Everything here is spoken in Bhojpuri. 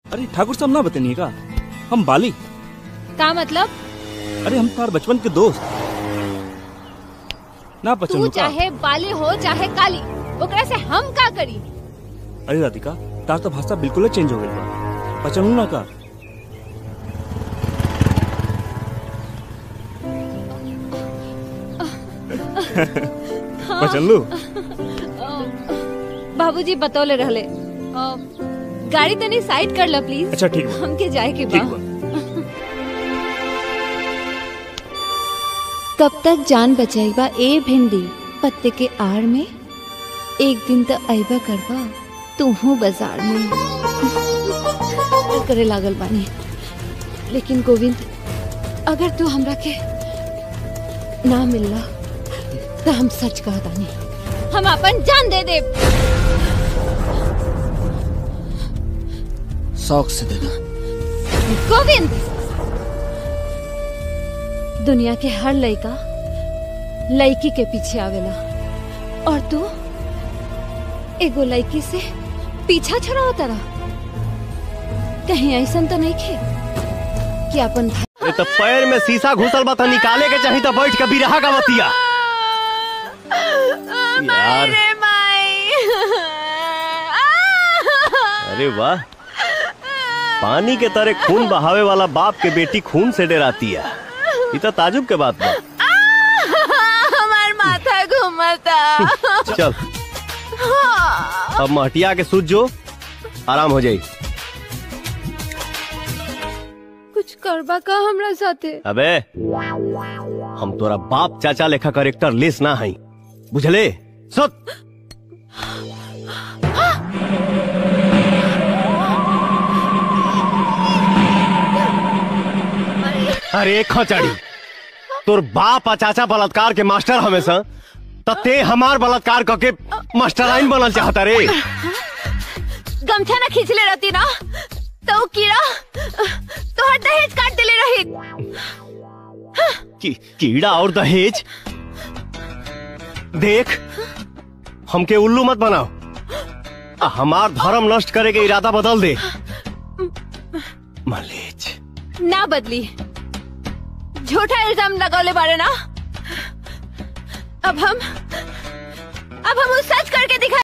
अरे ठाकुर साहब ना बतनिए का हम बाली का मतलब अरे हम तार बचपन के दोस्त ना तू पहचानो का चाहे बाली हो चाहे काली ओकरा से हम का करी अरे राधिका तार तो भाषा बिल्कुल चेंज हो गई बा पहचानू ना का पहचान लू बाबूजी बतौले रहले अ, गाड़ी तनी साइड कर ला प्लीज अच्छा ठीक बा हमके जाए के ठीक बा बा कब तक जान बचाईबा ए भिंडी पत्ते के आड़ में एक दिन तो आईबा करबा तू हूँ बाजार में करे लागल बानी लेकिन गोविंद अगर तू हमरा के ना मिलला तो हम सच कहतानी हम अपन जान दे दे शौक से देना गोविंद दुनिया के हर लड़का लड़की के पीछे आवेला और तू एगो लड़की से पीछा छुड़ाओ तारा कहीं ऐसा तो नहीं खे कि अपन भाई ए तो पैर में शीशा घुसल बा त निकाले के चाही त बैठ के बिरहा का बतिया यार अरे वाह पानी के तरह खून बहावे वाला बाप के बेटी खून से डराती है ये तो ताजुब के बात बा हमार माथा घूमता चल अब महटिया के सूझ जो आराम हो जाई कुछ करबा का हमरा साथे अबे हम तोरा बाप चाचा लेखा करेक्टर लेस ना हई बुझले सुत अरे खचड़ी तोर बाप आ चाचा बलात्कार के मास्टर हमेशा त ते हमार बलात्कार करके मास्टराइन बनल चाहता रे गमछा ना खींच ले रहती ना तो वो कीड़ा तो हर दहेज काट दिले रही की, कीड़ा और दहेज देख हमके उल्लू मत बनाओ आ, हमार धर्म नष्ट करे के इरादा बदल दे मलेच ना बदली झूठा इल्जाम लगौले बारे ना अब हम अब हम उस सच करके दिखा